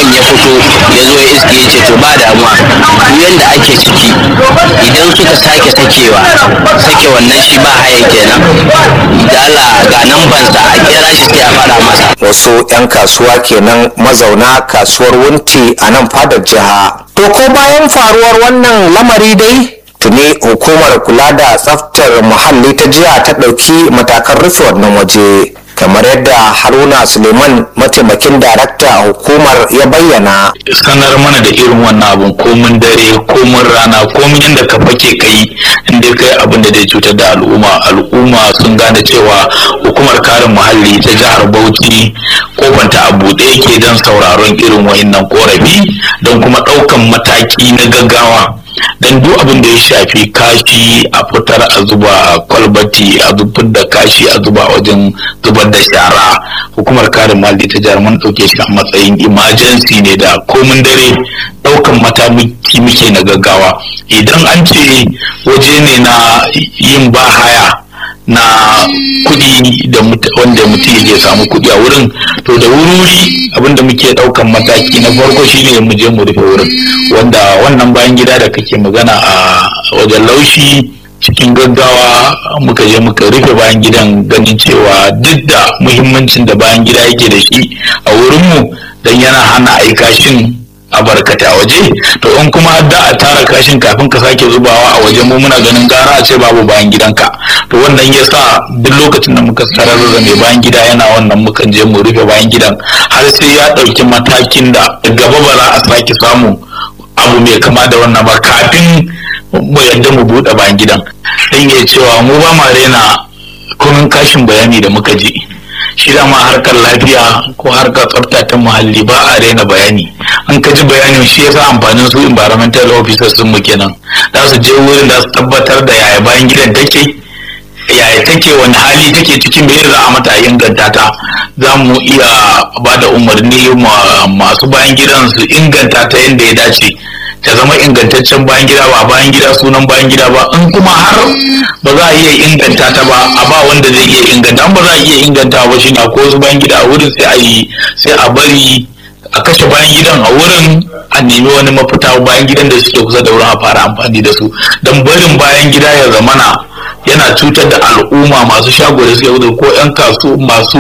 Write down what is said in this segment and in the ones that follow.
mutum ya fito ya zo ya iske ya ce to ba damuwa duk yanda ake ciki idan suka sake sakewa sake wannan shi ba haya kenan da Allah ga nan bansa a kira shi sai a faɗa masa wasu 'yan kasuwa kenan mazauna kasuwar wunti a nan fadar jiha to ko bayan faruwar wannan lamari dai tuni hukumar kula da tsaftar muhalli ta jiha ta ɗauki matakan rufe wannan waje kamar yadda haruna suleiman mataimakin darakta a hukumar ya bayyana sanar mana da irin wannan abun komin dare komin rana komin yadda ka fake kai inda kai abin da zai cutar da al'umma al'umma sun gane cewa hukumar kare muhalli ta jihar bauchi kofanta a buɗe yake don sauraron irin wayannan korafi don kuma ɗaukan mataki na gaggawa don duk abin da ya shafi kashi a fitar a zuba a kwalbati a zubar da kashi a zuba a wajen zubar da shara hukumar kare muhalli ta jihar mun ɗauke shi a matsayin emergency ne da komin dare ɗaukan mataki muke na gaggawa idan an ce waje ne na yin ba haya na kuɗi da wanda mutum ya samu kuɗi a wurin to da wuri abinda muke ɗaukan mataki na farko shine mu je mu rufe wurin wanda wannan bayan gida da kake magana a wajen laushi cikin gaggawa muka je muka rufe bayan gidan ganin cewa duk da muhimmancin da bayan gida yake da shi a wurinmu don yana hana aikashin a barkata waje to in kuma da a tara kashin kafin ka sake zubawa a waje mu muna ganin gara a ce babu bayan gidanka to wannan ya sa duk lokacin da muka tarar da mai bayan gida yana wannan mukan je mu rufe bayan gidan har sai ya ɗauki matakin da gaba ba za a sake samu abu mai kama da wannan ba kafin mu yadda mu buɗe bayan gidan dan ya cewa mu ba ma rena kunun kashin bayani da muka ji shi dama harkar lafiya ko harkar tsafta ta muhalli ba a raina bayani an ka ji bayanin shi yasa amfanin su environmental officers sun mu kenan za su je wurin da su tabbatar da yaya bayan gidan take yaya take wani hali take cikin me za a mata inganta ta za mu iya ba da umarni masu bayan gidan su inganta ta yadda ya dace ta zama ingantaccen bayan gida ba bayan gida sunan bayan gida ba in kuma har ba za a iya inganta ta ba a ba wanda zai iya inganta ba za a iya inganta ba shi na ko wasu bayan gida a wurin sai a yi sai a bari a kashe bayan gidan a wurin a nemi wani mafita bayan gidan da suke kusa da wurin a fara amfani da su don barin bayan gida ya zamana yana cutar da al'umma masu shago da suke wuce ko 'yan kasu masu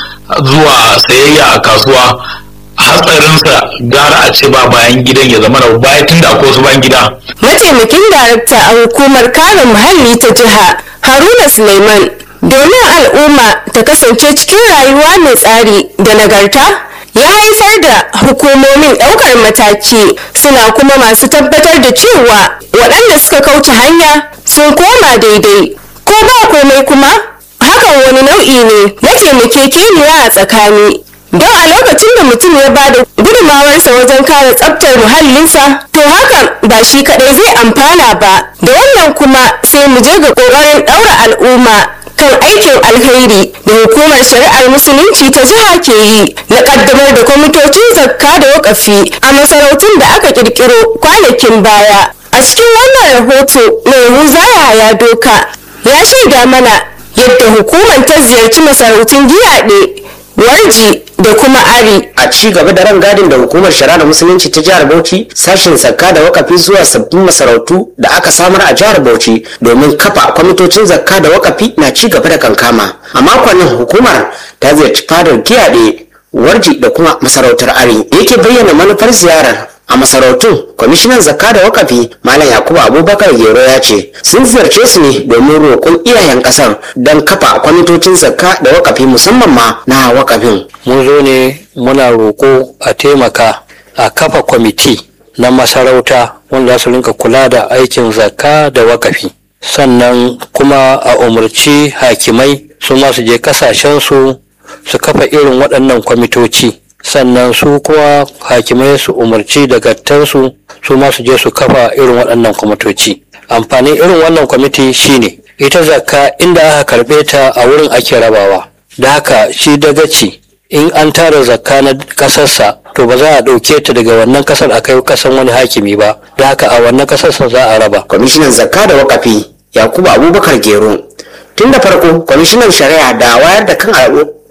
zuwa sayayya a kasuwa hatsarinsa gara a ce ba bayan gidan ya zama da baya tunda akwai wasu bayan gida. Mataimakin darakta a hukumar kare muhalli ta jiha Haruna Suleiman domin al'umma ta kasance cikin rayuwa mai tsari da nagarta ya haifar da hukumomin ɗaukar mataki suna kuma masu tabbatar da cewa waɗanda suka kauce hanya sun koma daidai ko ba komai kuma hakan wani nau'i ne na taimakekeniya a tsakani don a lokacin da mutum ya bada gudunmawarsa wajen kare tsabtar muhallinsa to hakan ba shi kadai zai amfana ba da wannan kuma sai mu je ga ƙoƙarin ɗaura al'umma kan aikin alkhairi da hukumar shari'ar musulunci ta jiha ke yi na kaddamar da kwamitocin zakka da wakafi a masarautun da aka kirkiro kwanakin baya a cikin wannan rahoto mai huzaya ya doka ya shaida mana yadda hukumar ta ziyarci masarautun giyaɗe warji da kuma ari a ci gaba da rangadin da hukumar shari'a da musulunci ta jihar bauchi sashen zakka da wakafi zuwa sabbin masarautu da aka samar a jihar bauchi domin kafa kwamitocin zakka da wakafi na ci gaba da kankama a makonnin hukumar ta ziyarci fadar giyaɗe warji da kuma masarautar ari da yake bayyana manufar ziyarar a masarautun kwamishinan zakka da wakafi malam yakubu abubakar gero ya ce sun ziyarce su ne domin roƙon iyayen ƙasar don kafa kwamitocin zakka da wakafi musamman ma na wakafin mun zo ne muna roƙo a taimaka a kafa kwamiti na masarauta wanda za su rinka kula da aikin zakka da wakafi sannan kuma a umarci hakimai su ma su je kasashensu su kafa irin waɗannan kwamitoci sannan su kuma hakimai su umarci dagattansu su ma su je su kafa irin waɗannan kwamitoci amfanin irin wannan kwamiti shine ita zakka inda aka karɓe ta a wurin ake rabawa da haka shi dagaci in an tara zakka na ƙasarsa to ba za a ɗauke ta daga wannan ƙasar a kai ƙasan wani hakimi ba da haka a wannan ƙasarsa za a raba kwamishinan zakka da wakafi yakubu abubakar gero tun da farko kwamishinan shari'a da wayar da kan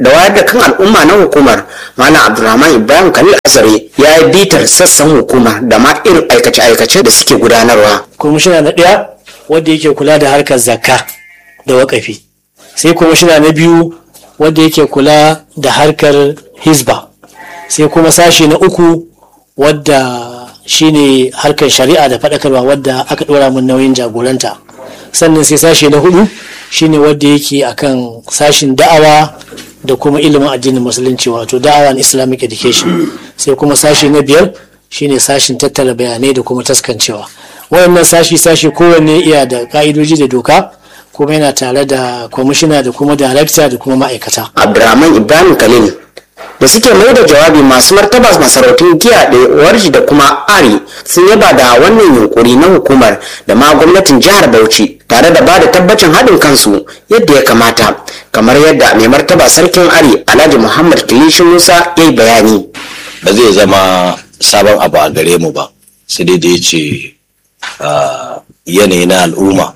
da wayar da kan al'umma na hukumar malam abdulrahman ibrahim khalil azare ya yi bitar sassan hukumar da ma irin aikace-aikace da suke gudanarwa kwamishina na ɗaya wanda yake kula da harkar zakka da wakafi sai kwamishina na biyu wanda yake kula da harkar hisba sai kuma sashi na uku wadda shine harkar shari'a da faɗakarwa wadda aka ɗora min nauyin jagoranta sannan sai sashi na hudu shine wadda yake akan sashin da'awa da kuma ilimin addinin musulunci wato da'awa and islamic education sai kuma sashi na biyar shine sashin tattara bayanai da kuma taskancewa wayannan sashi sashi kowanne iya da ka'idoji da doka kuma yana tare da kwamishina da kuma darakta da kuma ma'aikata abdulrahman ibrahim khalil da suke mai da jawabi masu martaba masarautun giya da warji da kuma ari sun yaba da wannan yunkuri na hukumar da ma gwamnatin jihar bauchi tare da ba da tabbacin haɗin kansu yadda ya kamata kamar yadda mai martaba sarkin ari alhaji muhammad kilishi musa ya yi bayani ba zai zama sabon abu a gare mu ba sai dai da ya ce yanayi na al'umma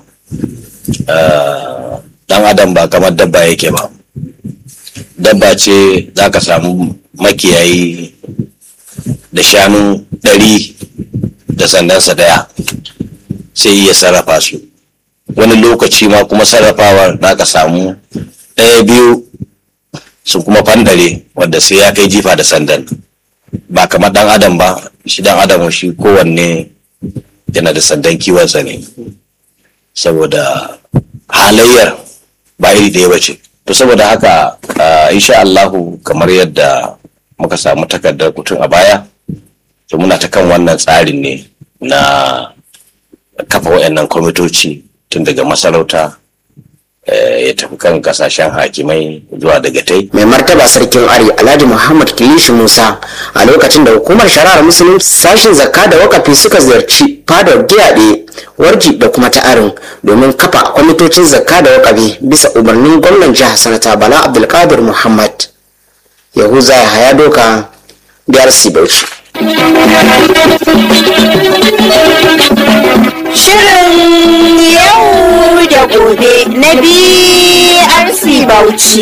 dan adam ba kamar dabba yake ba dabba ce za ka samu makiyayi da shanu ɗari da sandansa daya sai ya sarrafa su wani lokaci ma kuma sarrafawar za ka samu ɗaya biyu sun kuma fandare wadda sai ya kai jifa da sandan ba kamar ɗan adam ba shi ɗan adam shi kowanne yana da sandan kiwonsa ne saboda halayyar ba iri ɗaya ba ce to saboda haka insha Allahu kamar yadda muka samu takardar kutun a baya to muna ta kan wannan tsarin ne na kafa wayannan kwamitoci tun daga masarauta ya tafi kan kasashen hakimai zuwa daga tai mai martaba sarkin ari alhaji muhammad kilishi musa a lokacin da hukumar shari'ar musulunci sashin zakka da wakafi suka ziyarci fadar giyaɗe warji da kuma ta'arin domin kafa kwamitocin zakka da wakafi bisa umarnin gwamnan jihar sanata bala abdulkadir muhammad yahuza ya haya doka drc bauchi Shirin yau da gobe na BRC Bauchi.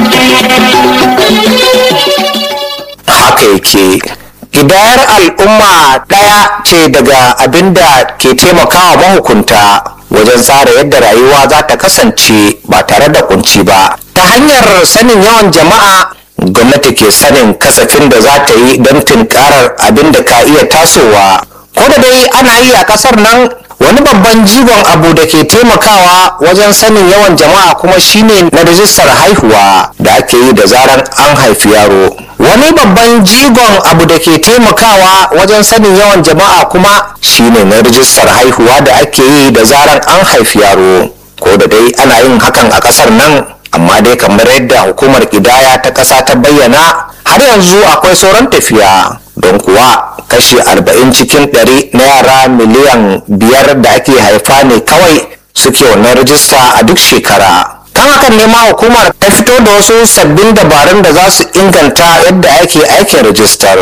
haka yake Ƙidayar al'umma ɗaya ce daga abin da ke taimakawa mahukunta wajen tsara yadda rayuwa za ta kasance ba tare da kunci ba. Ta hanyar sanin yawan jama'a gwamnati ke sanin kasafin da za ta yi don tunkarar abin da ka iya tasowa. Ko da dai ana yi a ƙasar nan wani babban jigon abu da ke taimakawa wajen sanin yawan jama'a kuma shine na rijistar haihuwa da ake yi da zaran an haifi yaro. wani babban jigon abu da ke taimakawa wajen sanin yawan jama'a kuma shine na rijistar haihuwa da ake yi da zaran an haifi yaro ko da dai ana yin hakan a kasar nan amma dai kamar yadda hukumar kidaya ta kasa ta bayyana har yanzu akwai sauran tafiya don kuwa kashi 40 cikin 100 na yara miliyan biyar da ake haifa ne kawai suke wannan rijista a duk shekara kan hakan ne ma hukumar ta fito da wasu sabbin dabarun da za su inganta yadda ake aikin rijistar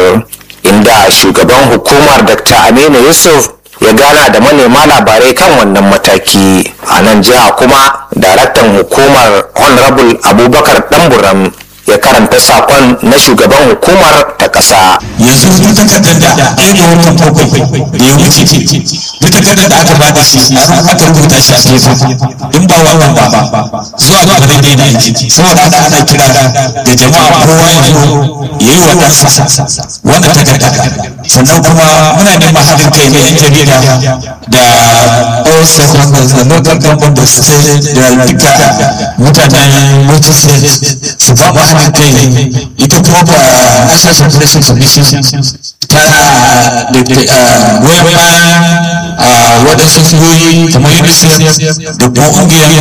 inda shugaban hukumar dr aminu yusuf ya gana da manema labarai kan wannan mataki a nan jiha kuma daraktan hukumar honorable abubakar ɗanburam ya karanta sakon na shugaban hukumar ta ƙasa. yanzu duk takardar da ɗaya ga watan bakwai da ya wuce duk takardar da aka ba da shi aka rubuta shi a tefa in ba wannan ba zuwa ga zai daina aiki saboda haka ana kira da jama'a kowa ya zo ya yi wa ɗansa wannan takarda sannan kuma muna neman haɗin kai na 'yan jarida da all stakeholders da local government da state da duka mutanen multi state su ba mu haɗin kai ita kuma ba national population commission ta da goyon bayan waɗansu shigoyi kamar unicef da kuma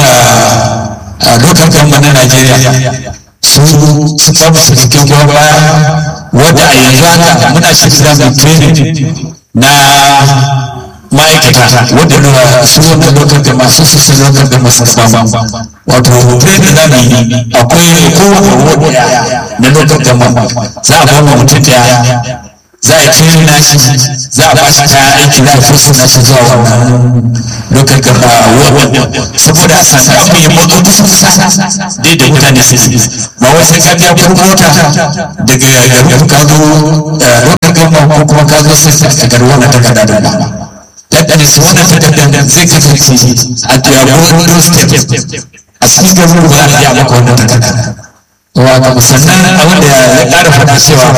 ƙungiyar local government na najeriya su su ba mu cikakken goyon baya wadda a yanzu haka muna shirya da training na ma'aikata wadda na su wanda lokar da masu su su lokar da masu kama wato training na ne akwai kowane wadda na lokar da za a ba mu mutum daya za a training nashi za a ba shi kayan aiki za a fosu nashi zuwa wannan local gaba saboda a sami abin ya motsa kusa kusa dai da mutane su yi ba wai sai ka biya kuɗin mota daga garin ka zo local gaba ko kuma ka zo sai ka karɓi wannan takarda da ba that is wannan takardar zai kasance a tuyago doorstep a cikin garin ba za a iya maka wannan takarda wato sannan abin da ya ƙara faɗa cewa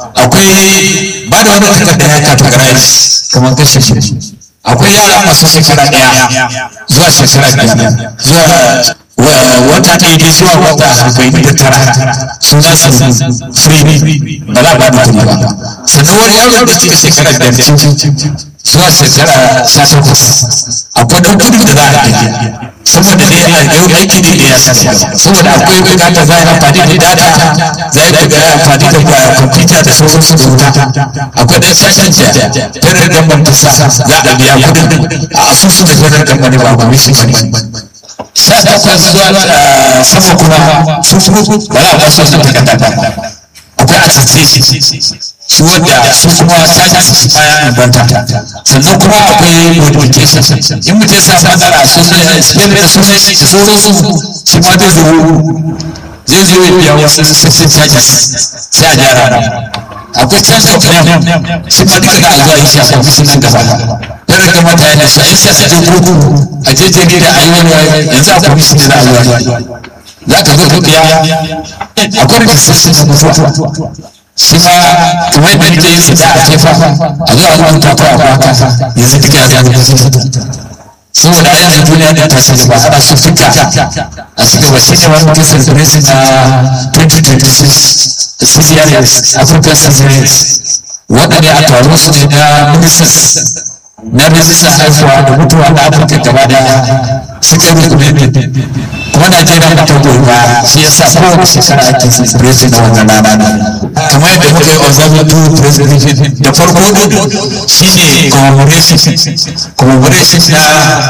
akwai ba da wani takarda ya categorize kamar kashe akwai yara masu shekara ɗaya zuwa shekara biyar zuwa wata ɗaya dai zuwa wata arba'in da tara su za su free ba za a ba da kuɗi ba sannan wani yaro da cika shekara biyar zuwa shekara sha takwas akwai ɗan kuɗin da za a biya saboda dai a yau aiki ne da ya saka saboda akwai bukata za a yi amfani da data za a yi amfani da kwamfuta da sauransu da wuta akwai dan sashen da federal government ta sa za a biya kudin a asusu da federal government ba ba mishi ba sha takwas zuwa sama kuma su kuma ba za a ba su wasu takarda ba akwai attestation su wadda su kuma sajin su bayan banta sannan kuma akwai modification in mutum ya samu matsala sunan spelling da sunan shi da sauransu shi ma zai zo zai zo ya biya wasu sassan charges sai a gyara akwai change of name shi ma duka za a zuwa yi shi a kwamfishin nan gaba yana kamata ya nasu a yi shi a je kotu a je jarida a yi wani yanzu a kwamfishin da za a zuwa za ka zo ka biya akwai registration da mutuwa shi ma kamar yadda nake yin da a jefa a zuwa rubuta ko a baka yanzu duka ya zama saboda a yanzu duniya da ta sani ba ana so duka a ci gaba shi ne wani kasar president na 2026 CCRS African Citizenship waɗanda a taron su ne na ministers na rijistar haifuwa da mutuwa na afirka gaba daya suka yi rukunin kuma najeriya ba ta goyi ba shi yasa kowace shekara ake celebration na wannan rana kamar yadda muka yi observing two president da farko shine commemoration commemoration na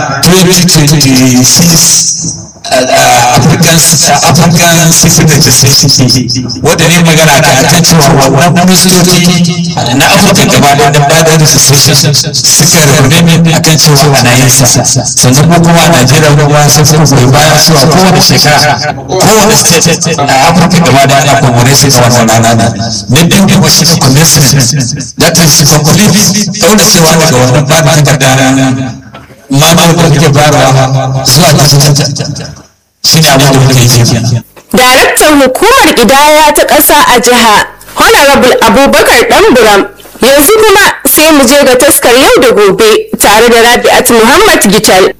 2026 African African Security Society wanda ne magana ta akan cewa wannan ministoci na Afirka gaba da da bada registration suka rubuta akan cewa ana yin sa sannan ko kuma a Najeriya kuma sun fi goyi baya cewa kowane shekara kowane state a Afirka gaba da ana commemoration na wannan rana na biyu kuma shi ne commencement that is complete daura cewa daga wannan ba da takarda manuwar da muke bayarwa zuwa digital shi ne abin da muke yi Daraktan hukumar ƙidaya ta ƙasa a jiha Honorable Abubakar Ɗanburam yanzu kuma sai mu je ga taskar yau da gobe tare da Rabi'at Muhammad Gital.